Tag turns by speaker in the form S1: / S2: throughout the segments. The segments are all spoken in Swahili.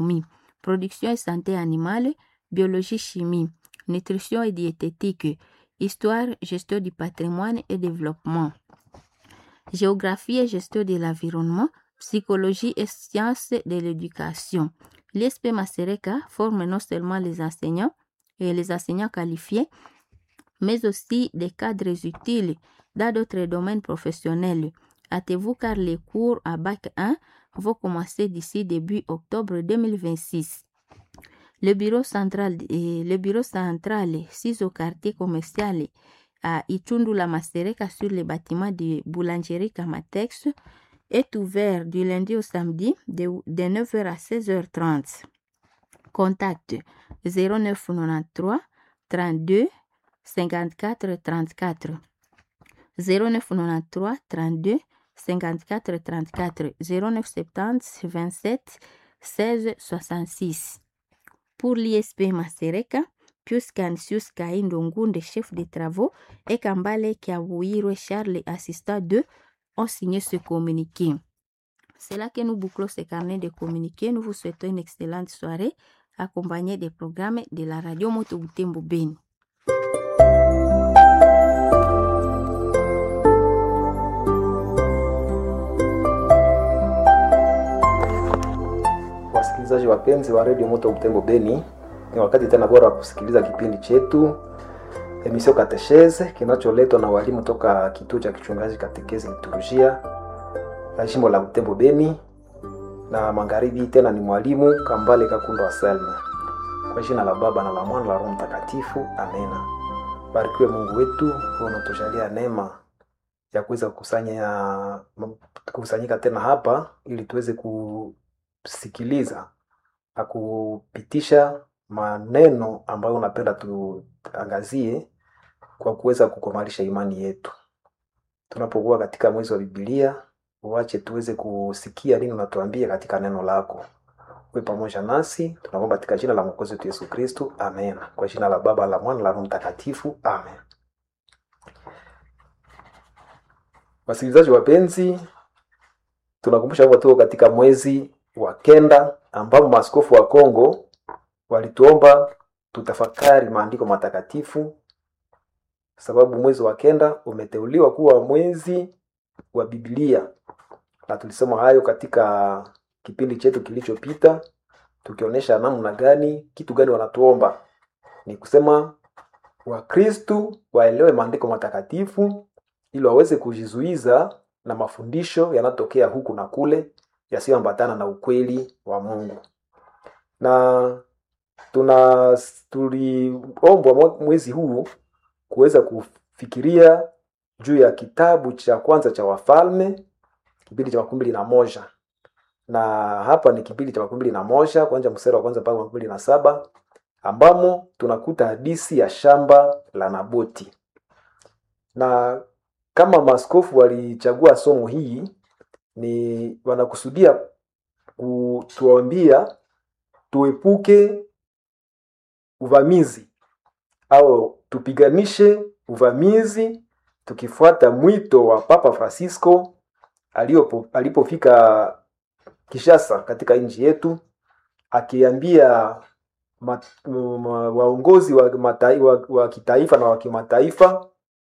S1: production et santé animale, biologie chimie, nutrition et diététique, histoire, gestion du patrimoine et développement, géographie et gestion de l'environnement, psychologie et sciences de l'éducation. L'ISP Masereka forme non seulement les enseignants et les enseignants qualifiés, mais aussi des cadres utiles dans d'autres domaines professionnels. Hâtez-vous car les cours à Bac 1 vont commencer d'ici début octobre 2026. Le bureau central, eh, le bureau central 6 au quartier commercial à Itundula Masereka sur le bâtiment de boulangerie Kamatex est ouvert du lundi au samedi de, de 9h à 16h30. Contact 0993 32 54 34 0993 32 54 34 0970 27 16 66 pour l'ISP Masereka Pius Cansius Kaindo Ngunde, chef de travaux, et Kambale Kiawuiro Charles, assistant 2, ont signé ce communiqué. C'est là que nous bouclons ce carnet de communiqués. Nous vous souhaitons une excellente soirée accompagnée des programmes de la radio Moto Butembo Beni.
S2: Wasikilizaji wapenzi wa redio Moto Butembo Beni, ni wakati tena bora wa kusikiliza kipindi chetu emisio Katesheze kinacholetwa na walimu toka kituo cha kichungaji Katekezi Liturujia ya jimbo la Butembo Beni, na magharibi tena ni mwalimu Kambale Kakundo wa Selma. Kwa jina la Baba na la Mwana na la Roho Mtakatifu, amena. Barikiwe Mungu wetu unatujalia neema ya kuweza kukusanya kukusanyika tena hapa ili tuweze kusikiliza na kupitisha maneno ambayo unapenda tuangazie kwa kuweza kukomalisha imani yetu. Tunapokuwa katika mwezi wa Biblia, uache tuweze kusikia nini unatuambia katika neno lako. Uwe pamoja nasi, tunaomba katika jina la Mwokozi wetu Yesu Kristo, amen. Kwa jina la Baba, la Mwana, la Roho Mtakatifu, amen. Wasikilizaji wapenzi, tunakumbusha kwamba tuko katika mwezi wa kenda ambapo maaskofu wa Kongo walituomba tutafakari maandiko matakatifu, sababu mwezi wa kenda umeteuliwa kuwa mwezi wa Biblia, na tulisema hayo katika kipindi chetu kilichopita, tukionyesha namna gani, kitu gani wanatuomba ni kusema Wakristu waelewe maandiko matakatifu ili waweze kujizuiza na mafundisho yanayotokea huku na kule yasiyoambatana na ukweli wa Mungu. Na tuna tuliombwa mwezi huu kuweza kufikiria juu ya kitabu cha kwanza cha Wafalme, kipindi cha makumi mbili na moja na hapa ni kipindi cha makumi mbili na moja kwanza mstari wa kwanza mpaka makumi mbili na saba ambamo tunakuta hadisi ya shamba la Naboti na kama maaskofu walichagua somo hii ni wanakusudia kutuambia tuepuke uvamizi au tupiganishe uvamizi tukifuata mwito wa Papa Francisco aliopo, alipofika Kishasa katika nchi yetu akiambia ma, ma, waongozi wa, matai, wa, wa kitaifa na wa kimataifa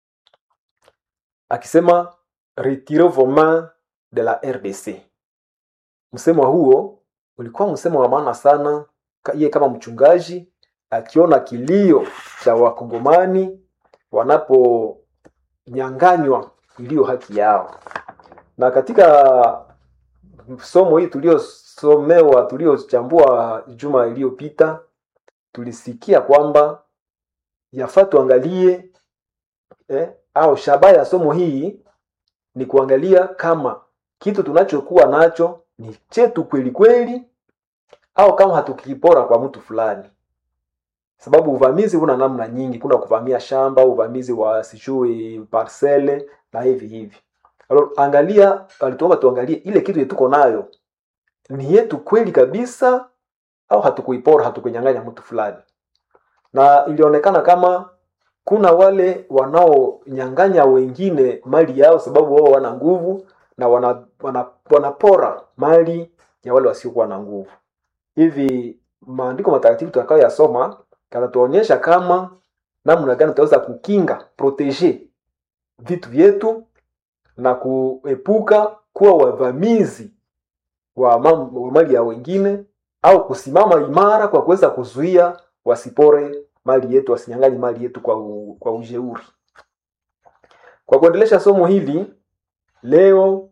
S2: akisema retirez vos mains de la RDC. Msemo huo ulikuwa msemo wa maana sana, yeye kama mchungaji akiona kilio cha wakongomani wanaponyanganywa iliyo haki yao. Na katika somo hii tuliosomewa, tuliochambua juma iliyopita, tulisikia kwamba yafaa tuangalie eh, au shabaha ya somo hii ni kuangalia kama kitu tunachokuwa nacho ni chetu kweli kweli au kama hatukipora kwa mtu fulani sababu uvamizi una namna nyingi kuna kuvamia shamba uvamizi wa sijui parcele na hivi hivi Alo, angalia alituomba tuangalie ile kitu tuko nayo ni yetu kweli kabisa au hatukuipora hatukunyang'anya mtu fulani na ilionekana kama kuna wale wanaonyang'anya wengine mali yao sababu wao wana nguvu na wana, wana, wanapora mali ya wale wasiokuwa na nguvu hivi maandiko matakatifu tutakayoyasoma kanatuonyesha kama namna gani tutaweza kukinga proteger vitu vyetu na kuepuka kuwa wavamizi wa, mam, wa mali ya wengine au kusimama imara kwa kuweza kuzuia wasipore mali yetu wasinyang'anye mali yetu kwa, u, kwa ujeuri kwa kuendelesha somo hili leo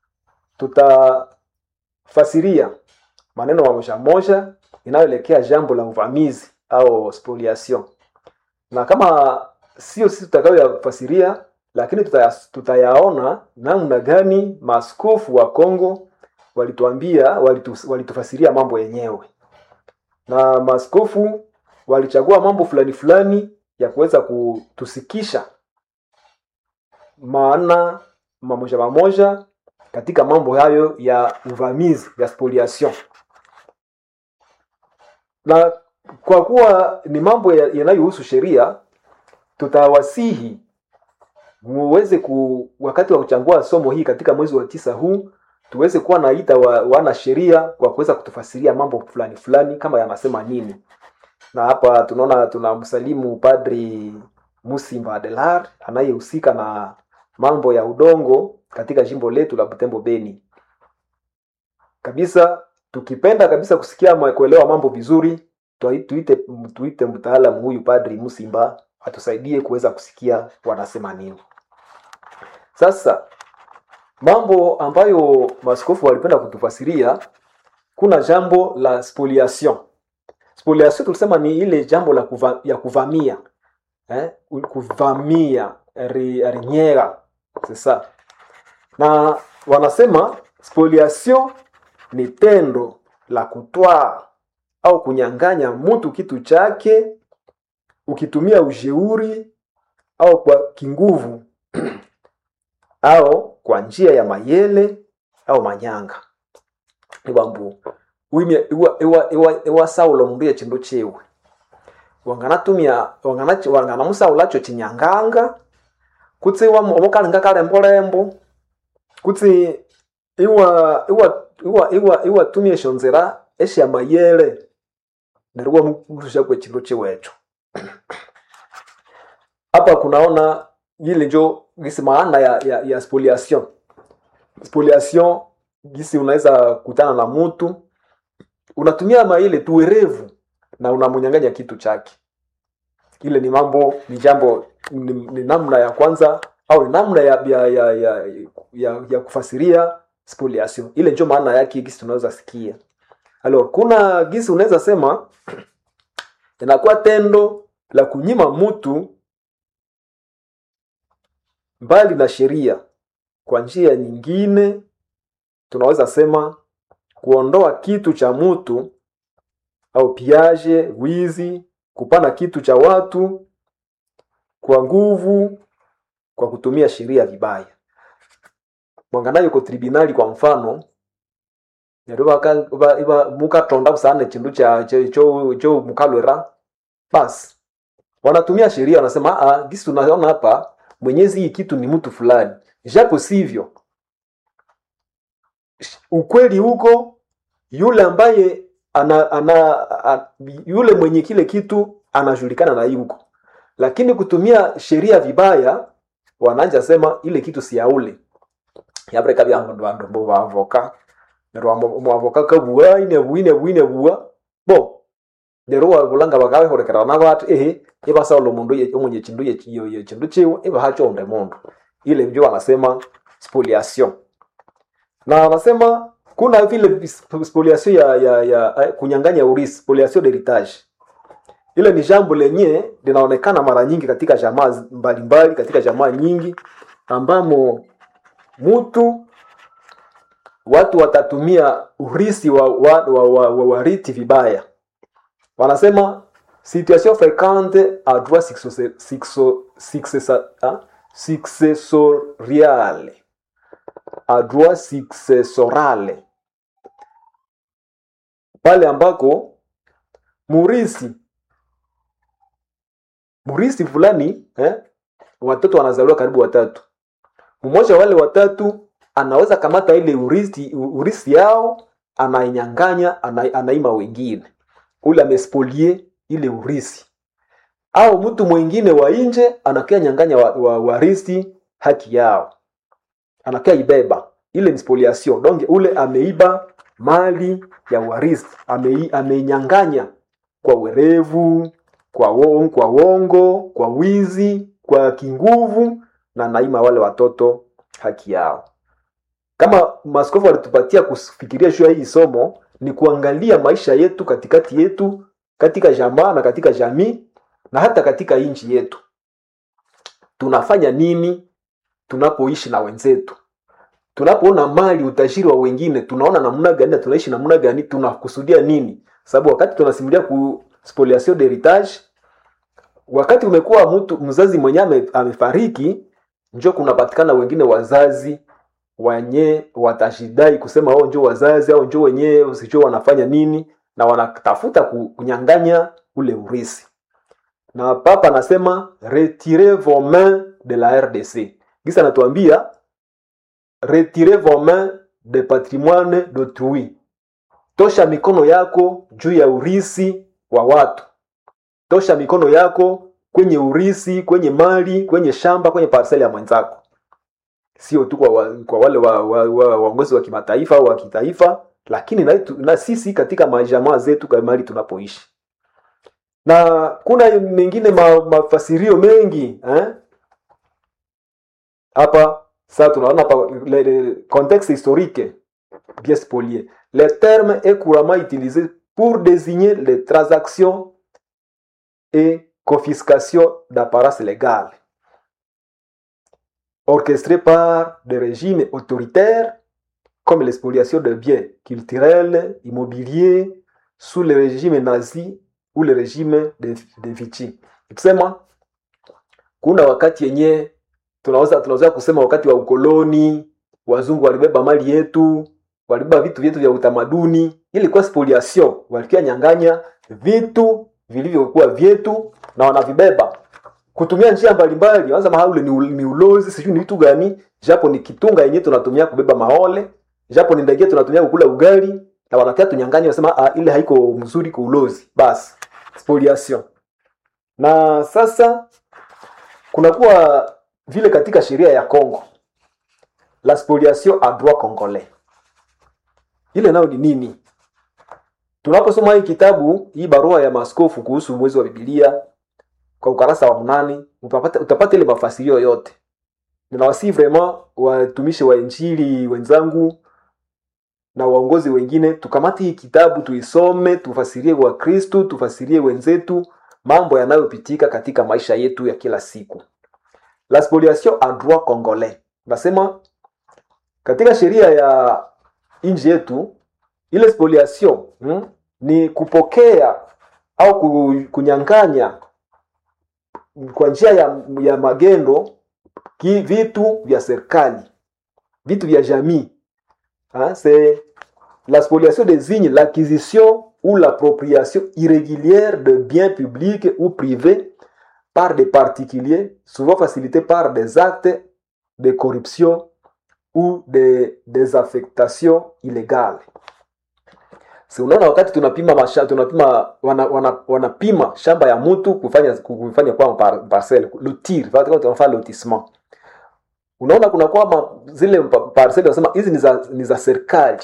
S2: tutafasiria maneno mamoja moja inayoelekea jambo la uvamizi au spoliation na kama sio sisi tutakayoyafasiria lakini tutaya, tutayaona namna gani maaskofu wa Kongo walituambia walitu, walitufasiria mambo yenyewe na maaskofu walichagua mambo fulani fulani ya kuweza kutusikisha maana mamoja mamoja katika mambo hayo ya uvamizi ya spoliation na kwa kuwa ni mambo yanayohusu sheria tutawasihi muweze ku wakati wa kuchangua somo hii katika mwezi wa tisa huu tuweze kuwa naita wa, wana sheria kwa kuweza kutufasiria mambo fulani fulani kama yanasema nini na hapa tunaona tunamsalimu padri musimba adelar anayehusika na mambo ya udongo katika jimbo letu la butembo beni kabisa tukipenda kabisa kusikia kuelewa mambo vizuri tuite, tuite mtaalamu huyu padri musimba atusaidie kuweza kusikia wanasema nini sasa mambo ambayo maskofu walipenda kutufasiria kuna jambo la spoliation spoliation tulisema ni ile jambo la kuva, ya kuvamia eh? kuvamia rinyera sasa na wanasema spoliation ni tendo la kutwaa au kunyang'anya mtu kitu chake ukitumia ujeuri au kwa kinguvu au kwa njia ya mayele au manyanga ibambu wimye iwa iwa iwa iwa saulo mundu ya chindu chiwe wanganatumia wangana wangana musaulacho chinyanganga kutsi wa omukalinga kalembo kutsi iwa iwa iwa iwa iwa tumie shonzera esha mayele nerwa murusha kwe chindu chiwecho hapa kunaona ile njo gisi maana ya, ya, ya spoliation spoliation gisi unaweza kutana na mtu unatumia maile tuwerevu na unamunyanganya kitu chake ile ni mambo ni jambo ni, ni namna ya kwanza au ni namna ya ya, ya, ya, ya, ya kufasiria spoliation ile njo maana yake gisi tunaweza sikia alors kuna gisi unaweza sema inakuwa tendo la kunyima mtu mbali na sheria kwa njia nyingine tunaweza sema kuondoa kitu cha mtu au piaje wizi kupana kitu cha watu kwa nguvu kwa kutumia sheria vibaya mwanganayo yuko tribunali kwa mfano iba mukatonda busane chindu cha cho cho mukalwera basi wanatumia sheria wanasema ah gisi tunaona hapa mwenyezi hii kitu ni mtu fulani japo sivyo ukweli huko yule ambaye ana, ana, a, yule mwenye kile kitu anajulikana na yuko lakini kutumia sheria vibaya wananja sema ile kitu si yaule yabreka bya bandu bo bavoka nerwa mwavoka kabua ine buine buine bua bo nerwa bulanga bagawe horekera na batu ehe iba saulo mundu ye omunye chindu ye ye chindu chiwe iba hacho onde mundu ile ndio wanasema spoliation na wanasema kuna vile spoliation ya, ya, ya kunyang'anya urisi spoliation d'heritage ile ni jambo lenye linaonekana mara nyingi katika jamaa mbalimbali katika jamaa nyingi ambamo mtu watu watatumia urisi wa, wa, wa, wa, wa wariti vibaya wanasema situation fréquente à droit successorial à droit successorale pale ambako murisi murisi fulani eh, watoto wanazaliwa karibu watatu mmoja wale watatu anaweza kamata ile urisi, urisi yao anainyanganya ana, anaima wengine ule amespolie ile urisi au mtu mwingine wa nje anakia nyanganya wa, wa, warisi haki yao anakia ibeba ile ni spoliation donc ule ameiba mali ya warisi ame, ameinyanganya kwa werevu kwa wongo, kwa wongo kwa wizi kwa kinguvu na naima wale watoto haki yao kama maskofu walitupatia kufikiria juu ya hii somo ni kuangalia maisha yetu katikati yetu katika jamaa na katika jamii na hata katika nchi yetu tunafanya nini tunapoishi na wenzetu tunapoona mali utajiri wa wengine tunaona namna gani na tunaishi namna gani tunakusudia nini sababu wakati tunasimulia ku spoliation d'heritage wakati umekuwa mtu mzazi mwenyewe amefariki njo kunapatikana wengine wazazi wenye watashidai kusema wao njo wazazi au njo wenyewe usicho wanafanya nini na wanatafuta kunyanganya ule urisi na papa anasema retirez vos mains de la rdc gisa anatuambia retirez vos mains de patrimoine d'autrui tosha mikono yako juu ya urisi wa watu tosha mikono yako kwenye urisi kwenye mali kwenye shamba kwenye parseli ya mwenzako sio tu kwa, wa, kwa wale waongozi wa, wa, wa, wa, wa kimataifa au wa kitaifa lakini na, na sisi katika majamaa zetu kwa mali tunapoishi na kuna mengine ma, mafasirio mengi eh? hapa sasa tunaona hapa le, le, contexte historique bien spolié le terme est couramment utilisé pour désigner les transactions et confiscation d'apparaces légales orchestrées par des régimes autoritaires comme l'expoliation de biens culturels, immobiliers, sous le régime nazi ou le régime de, de Vichy. Kusema kuna wakati yenye tunaweza tunaweza kusema wakati wa ukoloni, wazungu walibeba mali yetu, walibeba vitu vyetu vya utamaduni, ilikuwa spoliation, walikia nyanganya vitu vilivyokuwa vyetu na wanavibeba kutumia njia mbalimbali. Wanza mahaule ni, ni ulozi, sijui ni vitu gani, japo ni kitunga yenyewe tunatumia kubeba maole japo ni ndege tunatumia kukula ugali na wanakia tunyanganya wasema ah, ile haiko mzuri kwa ulozi basi spoliation na sasa kunakuwa vile katika sheria ya Congo la spoliation a droit congolais ile nayo ni nini tunaposoma hii kitabu hii barua ya maskofu kuhusu mwezi wa bibilia kwa ukarasa wa mnane utapata, utapata ile mafasirio yote ninawasii vraiment watumishi wa injili wenzangu na waongozi wengine tukamate hii kitabu tuisome tufasirie wakristu tufasirie wenzetu mambo yanayopitika katika maisha yetu ya kila siku la spoliation a droit congolais nasema katika sheria ya nchi yetu ile spoliation hmm, ni kupokea au kunyanganya kwa njia ya, ya magendo ki vitu vya serikali vitu vya jamii hein, c'est la spoliation désigne l'acquisition ou l'appropriation irrégulière de biens publics ou privés par des particuliers, souvent facilitée par des actes de corruption ou de désaffectation illégale. Si unaona wakati tunapima masha, tunapima wana, wana, wanapima shamba ya mtu kufanya kufanya kwa par, parcelle lotir, tunafanya lotissement. Unaona kuna kwa zile parcelle wanasema hizi ni za ni za serikali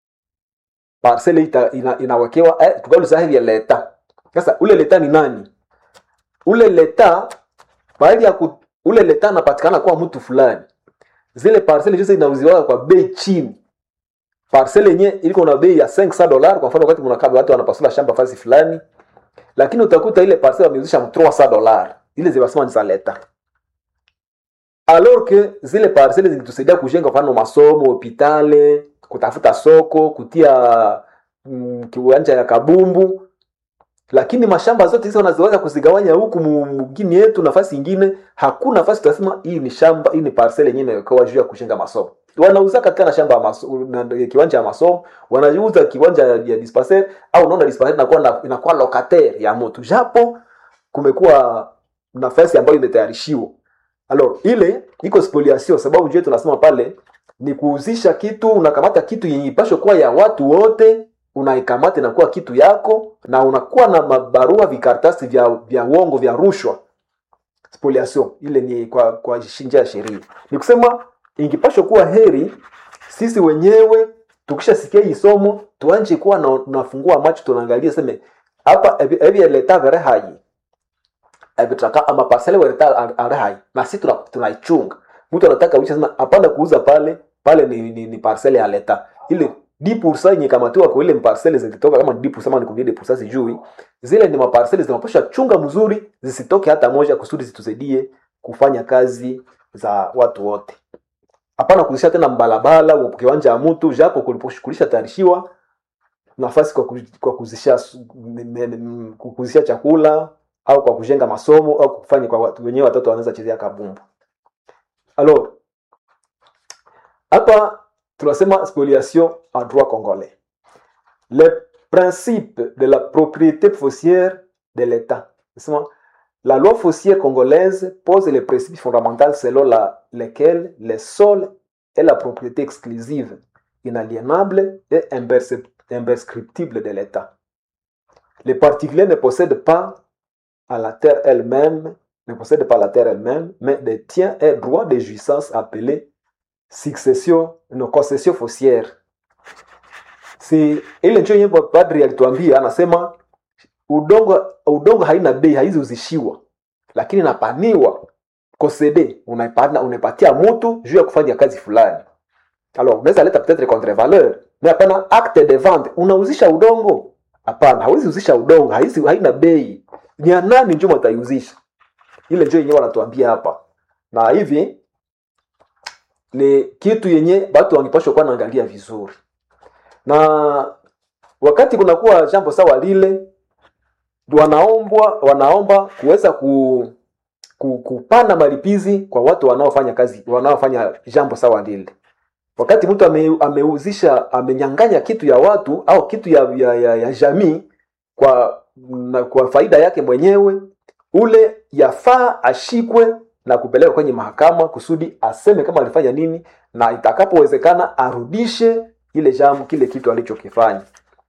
S2: parcele ita, ina, inawekewa eh, tukaulu hivi ya leta. Sasa ule leta ni nani? Ule leta baadhi ya ku, ule leta anapatikana kwa mtu fulani. Zile parcele hizo inauziwa kwa bei chini. Parcele yenye iliko na bei ya 500 dollars kwa mfano wakati mnakaa watu wanapasula shamba fasi fulani. Lakini utakuta ile parcele wameuzisha 300 dollars. Ile zinasema ni za leta. Alors que zile parcele zilitusaidia kujenga mfano masomo, hopitale, kutafuta soko kutia mm, kiwanja ya kabumbu lakini mashamba zote hizo wanazoweza kuzigawanya huku mgini yetu nafasi ingine hakuna nafasi tunasema hii ni shamba hii ni parcel yenyewe inayowekewa juu ya kujenga masomo wanauza katika na shamba ya maso, na, kiwanja ya masomo wanauza kiwanja ya, ya dispensaire au unaona dispensaire inakuwa na, inakuwa locataire ya mtu japo kumekuwa nafasi ambayo imetayarishiwa alors ile iko spoliation sababu jue tunasema pale ni kuuzisha kitu unakamata kitu yenye ipasho kuwa ya watu wote unaikamata inakuwa kitu yako na unakuwa na mabarua vikaratasi vya vya uongo vya rushwa spoliation ile ni kwa kwa njia ya sheria ni kusema ingipashwa kuwa heri sisi wenyewe tukishasikia hii somo tuanje kuwa na, nafungua macho tunaangalia seme hapa ebi leta vere hai ebitaka ama parcele weleta are hai na sisi tuna- tunaichunga mtu anataka uisha sema hapana kuuza pale pale ni, ni, ni parcele ya leta ile 10% yenye kamatiwa kwa ile parcele zilitoka kama 10% ama ni 10% sijui zile ni maparcele zinapaswa chunga mzuri zisitoke hata moja kusudi zitusaidie kufanya kazi za watu wote hapana kuzisha tena mbalabala wa kiwanja ya mtu japo kulipokulisha tayarishiwa nafasi kwa, ku- kwa kuzisha su- m- m- m- kuzisha chakula au kwa kujenga masomo au kufanya kwa watu wenyewe watoto wanaweza chezea kabumbu alors hapa tunasema spoliation en droit congolais le principe de la propriété foncière de l'état Nasema, la loi foncière congolaise pose les principes fondamentaux selon la, lesquels le sol est la propriété exclusive inaliénable et impercep- imprescriptible de l'état les particuliers ne possèdent pas à la terre elle-même, ne possède pas la terre elle-même, mais détient un droit de jouissance appelé succession, no, concession foncière. Si ile ndio yenye padri alituambia, anasema udongo udongo haina bei, haizi uzishiwa, lakini napaniwa kosede, unaipana unaipatia mtu juu ya kufanya kazi fulani. Alors unaweza leta peut-être contre valeur, mais hapana acte de vente, unauzisha udongo? Hapana, hawezi uzisha udongo, haizi haina bei ni ya nani njo wataiuzisha ile njo yenyewe wanatuambia hapa na hivi ni kitu yenye watu wangepashwa kuwa naangalia vizuri na wakati kunakuwa jambo sawa lile wanaombwa wanaomba kuweza ku, ku, kupana malipizi kwa watu wanaofanya kazi wanaofanya jambo sawa lile wakati mtu ame, ameuzisha amenyanganya kitu ya watu au kitu ya, ya, ya, ya jamii kwa na kwa faida yake mwenyewe ule yafaa ashikwe na kupelekwa kwenye mahakama kusudi aseme kama alifanya nini na itakapowezekana arudishe ile jambo kile kitu alichokifanya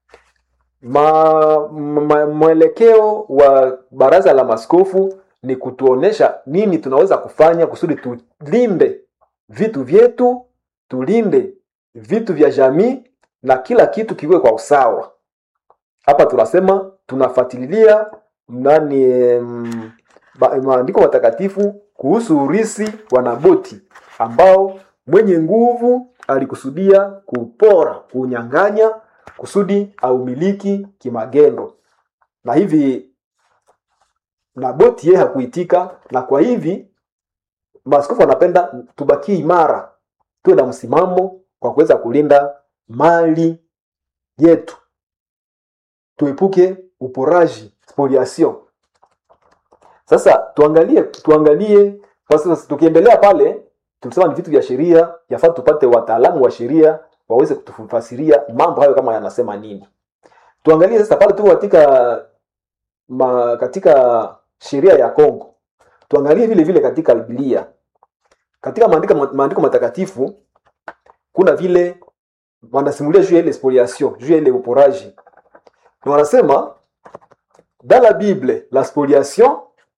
S2: ma, ma, mwelekeo wa baraza la maskofu ni kutuonesha nini tunaweza kufanya kusudi tulinde vitu vyetu tulinde vitu vya jamii na kila kitu kiwe kwa usawa hapa tunasema tunafuatilia nani em, ba- maandiko matakatifu kuhusu urisi wa Naboti ambao mwenye nguvu alikusudia kupora, kunyang'anya kusudi aumiliki kimagendo, na hivi Naboti yeye hakuitika, na kwa hivi maaskofu wanapenda tubakie imara, tuwe na msimamo kwa kuweza kulinda mali yetu tuepuke uporaji spoliation sasa tuangalie tuangalie kwa sasa tukiendelea pale tulisema ni vitu vya sheria yafaa tupate wataalamu wa sheria waweze kutufasiria mambo hayo kama yanasema nini tuangalie sasa pale tuko katika ma, katika sheria ya Kongo tuangalie vile vile katika Biblia katika maandiko maandiko matakatifu kuna vile wanasimulia juu ya ile spoliation juu ya ile uporaji na wanasema dans la Bible la spoliation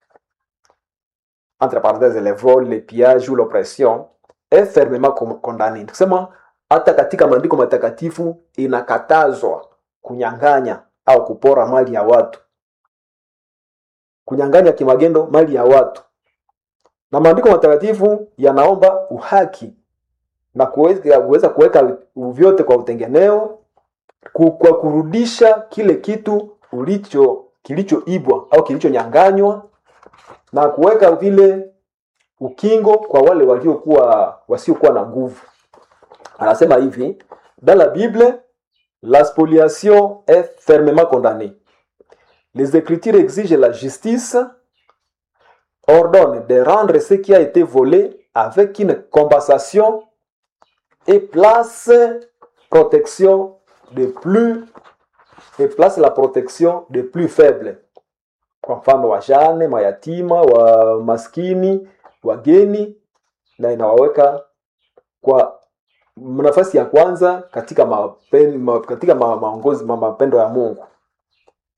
S2: entre parenthèses le vol le pillage ou l'oppression est fermement com- condamné kusema hata katika maandiko matakatifu inakatazwa kunyang'anya au kupora mali ya watu kunyang'anya kimagendo mali ya watu na maandiko matakatifu yanaomba uhaki na kuweza kuweza kuweka vyote kwa utengeneo ku- kwa kurudisha kile kitu ulicho kilichoibwa au kilichonyanganywa na kuweka vile ukingo kwa wale waliokuwa wasiokuwa na nguvu anasema hivi dans la bible la spoliation est fermement condamnée les écritures exigent la justice ordonnent de rendre ce qui a été volé avec une compensation et place protection de plus et place la protection de plus faible kwa mfano wajane mayatima wa maskini wageni na inawaweka kwa nafasi ya kwanza katika mapen, ma, katika ma, maongozi ma, mapendo ya Mungu